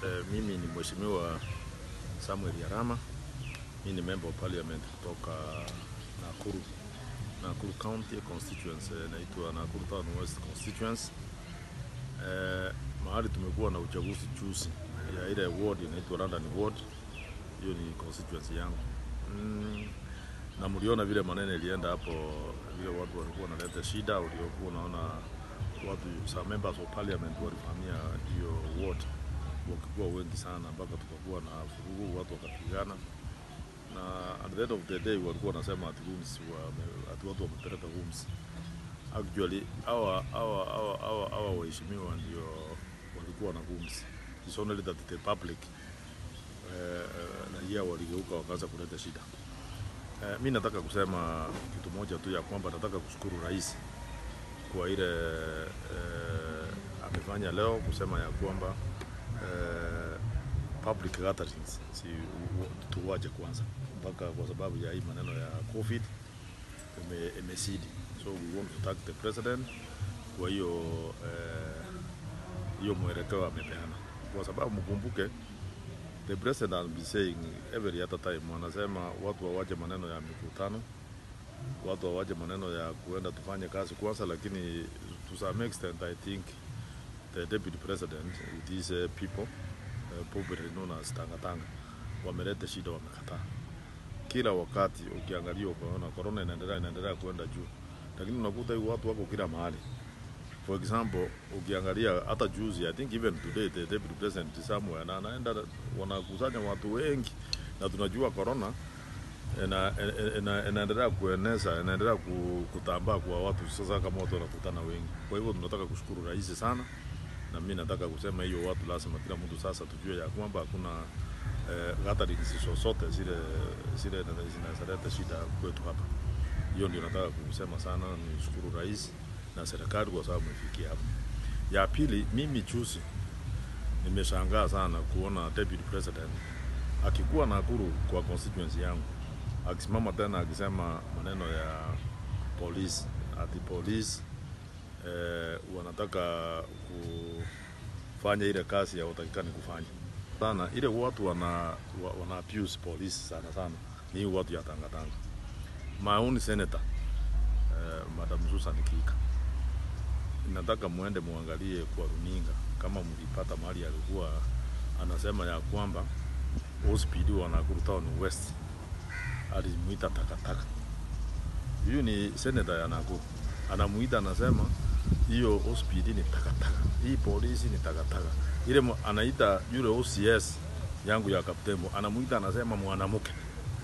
Eh, mimi ni Mheshimiwa Samuel Yarama. Mimi ni member of parliament kutoka Nakuru, Nakuru County constituency, inaitwa Nakuru Town West constituency. Eh, mahali tumekuwa na uchaguzi juzi ya ile ward inaitwa London ward, hiyo ni constituency yangu mm, na mliona vile maneno ilienda hapo, vile watu walikuwa wanaleta shida, uliokuwa unaona watu some members of parliament walivamia hiyo ward wakikuwa wengi sana, mpaka tukakuwa na vurugu, watu wakapigana, na at the end of the day walikuwa wanasema ati rooms wa, ati watu wamepeleka rooms. Actually hawa hawa hawa hawa hawa waheshimiwa ndio walikuwa na rooms. It's only that the public eh, raia waligeuka wakaanza kuleta shida. Eh, mi nataka kusema kitu moja tu ya kwamba nataka kushukuru rais kwa ile eh, amefanya leo kusema ya kwamba eh, public gatherings si u- tuwache kwanza mpaka kwa sababu ya hii maneno ya covid ime- imesidi so we want to thank the president kwa hiyo eh, hiyo mwelekeo amepeana kwa sababu mkumbuke the president has been saying every other time wanasema watu wawache maneno ya mikutano watu wawache maneno ya kuenda tufanye kazi kwanza, lakini to some extent I think the deputy president with these uh, people uh, popularly known as Tanga Tanga wameleta shida, wamekataa. Kila wakati ukiangalia ukaona corona inaendelea inaendelea kwenda juu, lakini unakuta hii watu wako kila mahali. For example, ukiangalia hata juzi, I think even today the deputy president is somewhere na anaenda wanakusanya watu wengi, na tunajua corona ina- ina- ina- inaendelea kueneza inaendelea ku- kutambaa kwa watu sasa, kama watu wanakutana wengi. Kwa hivyo tunataka kushukuru rais sana, na mimi nataka kusema hiyo watu lazima kila mtu sasa tujue ya kwamba hakuna eh, gatherings zozote zile zile zinazoleta shida kwetu hapa. Hiyo ndio nataka kusema sana, nishukuru rais na serikali kwa sababu imefikia hapa. Ya pili, mimi juzi nimeshangaa sana kuona deputy president akikuwa Nakuru kwa constituency yangu akisimama tena akisema maneno ya polisi ati polisi eh, wanataka kufanya ile kazi ya utakikani kufanya sana. Ile watu wana, wa- wana abuse polisi sana sana ni hii watu ya tangatanga. My own senator eh, Madam Susan Kika, nataka muende muangalie kwa runinga kama mlipata mahali alikuwa anasema ya kwamba OCPD wa Nakuru Town West alimuita takataka. Huyu ni senator ya Nakuru, anamuita anasema hiyo OCPD ni takataka, hii polisi ni takataka. Ile mu- anaita yule OCS yangu ya Kaptembo, anamuita anasema mwanamke.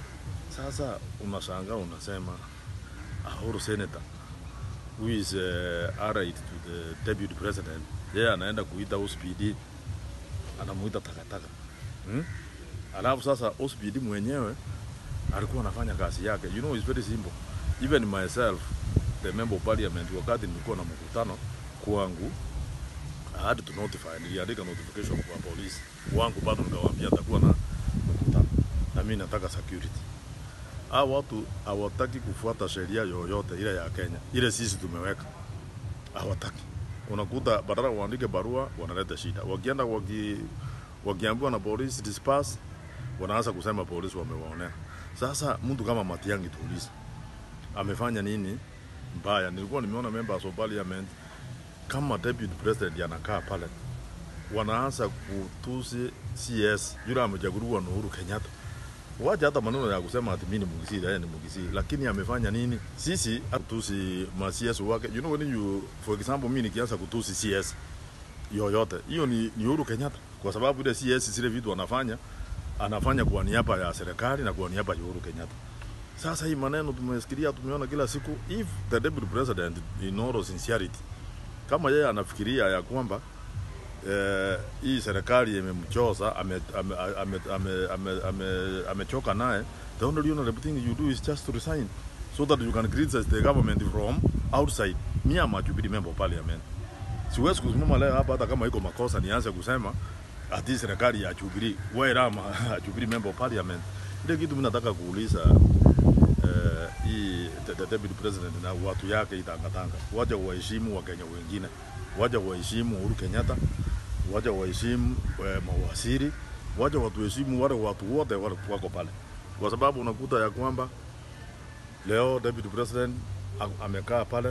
Sasa unashangaa unasema Ahuru senator who is uh, allied to the deputy president, yeye anaenda kuita OCPD anamuita takataka hmm? Alafu sasa OCPD mwenyewe alikuwa anafanya kazi yake. You know, it's very simple. Even myself, the member of parliament, wakati nilikuwa na mkutano kwangu, I had to notify, niliandika notification kwa polisi wangu, bado nikawaambia atakuwa na mkutano na mimi nataka security. Hao watu hawataki kufuata sheria yoyote ile ya Kenya, ile sisi tumeweka, hawataki. Unakuta badala waandike barua wanaleta shida, wakienda waki, wakiambiwa na polisi disperse, wanaanza kusema polisi wamewaonea. Sasa mtu kama Matiang'i tuulize, amefanya nini mbaya? Nilikuwa nimeona members of parliament kama deputy president anakaa pale, wanaanza kutusi CS yule amechaguliwa na Uhuru Kenyatta. Wacha hata maneno ya kusema ati mimi ni Mugisii, yeye ni Mugisii, lakini amefanya nini? Sisi atusi ma CS wake. You know when you for example, mimi nikianza kutusi CS yoyote, hiyo ni, ni Uhuru Kenyatta, kwa sababu ile CS zile vitu anafanya anafanya kwa niaba ya serikali na kwa niaba ya Uhuru Kenyatta. Sasa hii maneno tumesikilia, tumeona kila siku. If the deputy president in all sincerity, kama yeye anafikiria ya kwamba eh, hii serikali imemchoza amechoka ame, ame, ame, ame, ame, amechoka naye, the only honorable thing you do is just to resign so that you can criticize the government from outside. Me am a Jubilee member of parliament. Siwezi kusimama leo hapa hata kama iko makosa nianze kusema ati serikali ya Jubilee, where am a Jubilee member of parliament. Ile kitu mimi nataka kuuliza eh, hii the, the deputy president na watu yake itangatanga, waje waheshimu Wakenya wengine, waje waheshimu Uhuru Kenyatta, wacha waheshimu eh, mawaziri, wacha watuheshimu wale watu wote wale wako pale, kwa sababu unakuta ya kwamba leo deputy president a- amekaa pale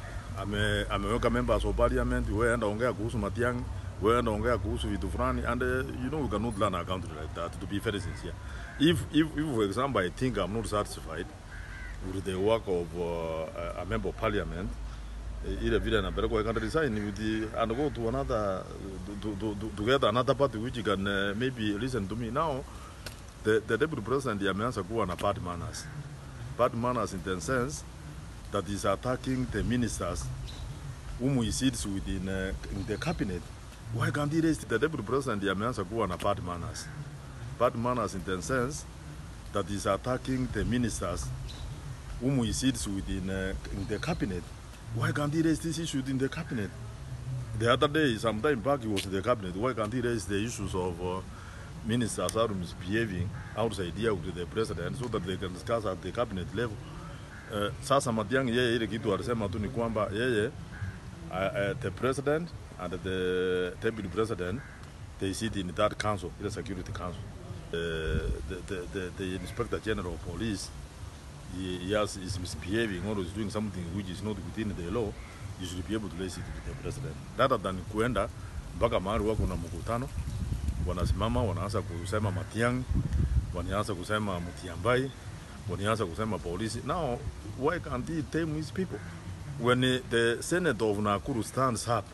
ame, ameweka members of parliament, wewe enda ongea kuhusu Matiang'i, wewe enda ongea kuhusu vitu fulani, and uh, you know we cannot run a country like that. To be very sincere, if if, if for example I think I'm not satisfied with the work of uh, a member of parliament eh, ile vile anapelekwa I can resign with the, and go to another to, to, to, to get another party which can uh, maybe listen to me now the, the deputy president ameanza kuwa na bad manners bad manners in the sense that is attacking the ministers whom he sits within uh, in the cabinet why can't he raise the deputy president ameanza kuwa na bad manners bad manners in the sense that is attacking the ministers whom he sits within uh, in the cabinet why can't he raise this issue in the cabinet the other day some time back he was in the cabinet why can't he raise the issues of uh, ministers are misbehaving outside here with the president so that they can discuss at the cabinet level uh, sasa Matiang'i yeye ile kitu alisema tu ni kwamba yeye uh, uh, the president and the deputy president they sit in that council the security council uh, the, the, the, the inspector general of police he, he has, is misbehaving or is doing something which is not within the law you should be able to raise it with the president rather than kuenda mpaka mahali wako na mkutano wanasimama wanaanza kusema Matiang'i wanaanza kusema Mutiambai wanaanza kusema polisi now why can't he tame his people when uh, the senator of Nakuru stands up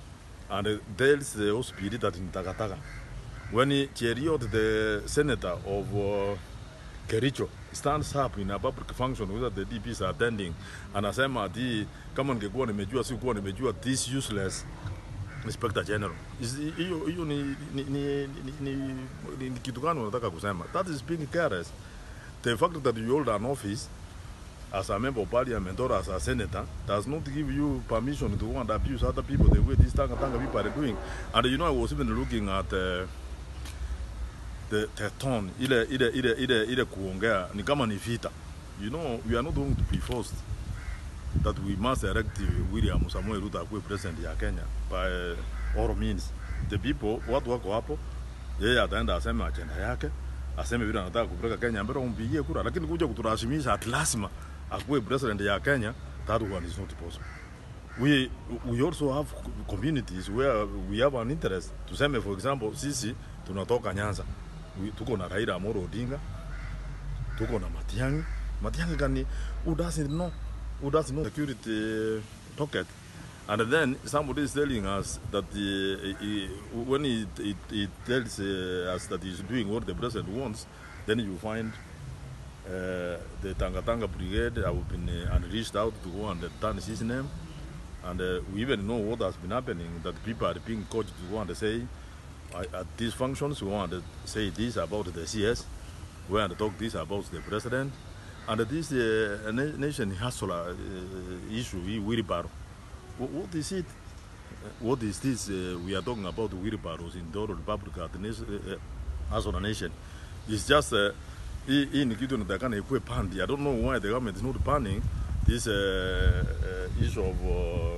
and uh, tells the hospital that in Takataka when uh, Cheriot the senator of uh, Kericho stands up in a public function whether the DPs are attending anasema ati kama ningekuwa nimejua sikuwa nimejua this useless inspector general Is- hiyo hiyo ni, ni, ni, ni, ni, ni, ni kitu gani unataka kusema that is being careless the fact that you hold an office as a member of parliament or as a senator does not give you permission to go and abuse other people the way these tanga tanga people are doing and you know I was even looking at uh, the, the tone ile ile ile ile ile kuongea ni kama ni vita you know we are not going to be forced that we must elect William Samuel Ruto akuwe president ya Kenya by all means the people watu wako hapo yeye ataenda aseme agenda yake aseme vile anataka kupeleka Kenya mbele umpigie kura lakini kuja kuturashimisha at lazima akuwe president ya Kenya that one is not possible we we also have communities where we have an interest tuseme for example sisi tunatoka Nyanza we, tuko na Raila Amolo Odinga tuko na Matiang'i Matiang'i gani who doesn't know who doesn't know security pocket and then somebody is telling us that the, he, when he, he, he tells uh, us that he's doing what the president wants then you find uh, the Tanga Tanga Brigade have been uh, unleashed out to go and tarnish his name and uh, we even know what has been happening that people are being coached to go and say I- at these functions we want to say this about the CS we want to talk this about the president and this uh, na- nation hustler uh, issue he wheelbarrow Wh- what is it Uh, what is this uh, we are talking about wheelbarrows in the republic at the nation, uh, uh, as on a nation it's just uh, hii hii ni kitu inatakana ikuwe pandi i don't know why the government is not banning this uh, uh, issue of uh,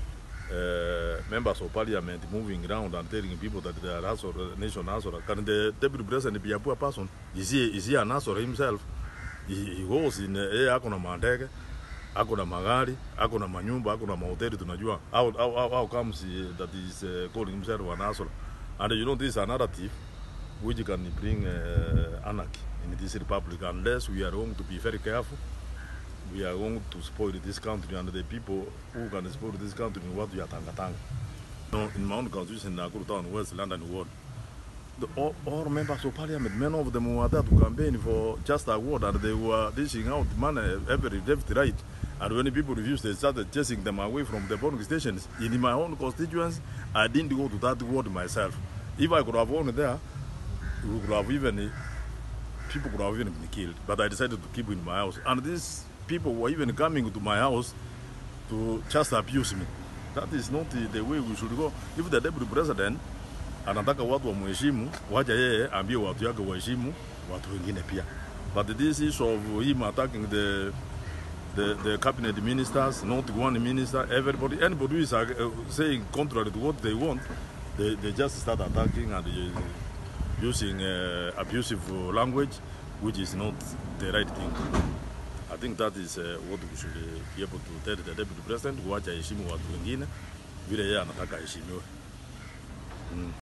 uh, members of parliament moving around and telling people that they are Azor, uh, nation Azor. Can the deputy president be a poor person? Is he, is he an Azor himself? He, he goes in, uh, yeye ako na mandege, ako na magari, ako na manyumba, ako na mahoteli tunajua. How, how, how, how comes he, that he is uh, calling himself an Azor? And you know this is a narrative which can bring uh, anarchy in this republic unless we are going to be very careful we are going to spoil this country and the people who can spoil this country in what we are tanga tanga. No, in my own constitution in Nakuru Town, West London Ward, the, all, all members of parliament, many of them were there to campaign for just a ward and they were dishing out money every left, right. And when people refused, they started chasing them away from the polling stations. In my own constituency, I didn't go to that ward myself. If I could have gone there, we could have even people could have even been killed. But I decided to keep in my house. And these people were even coming to my house to just abuse me. That is not the, the way we should go. If the deputy president anataka watu wamheshimu, wacha yeye ambie watu yake waheshimu watu wengine pia. But this issue of him attacking the the, the cabinet ministers, not one minister, everybody, anybody who is uh, saying contrary to what they want, they, they just start attacking and uh, using uh, abusive language, which is not the right thing to do. I think that is uh, what we should uh, be able to tell the deputy president, kuacha heshimu watu wengine vile yeye anataka heshimiwe. Mm.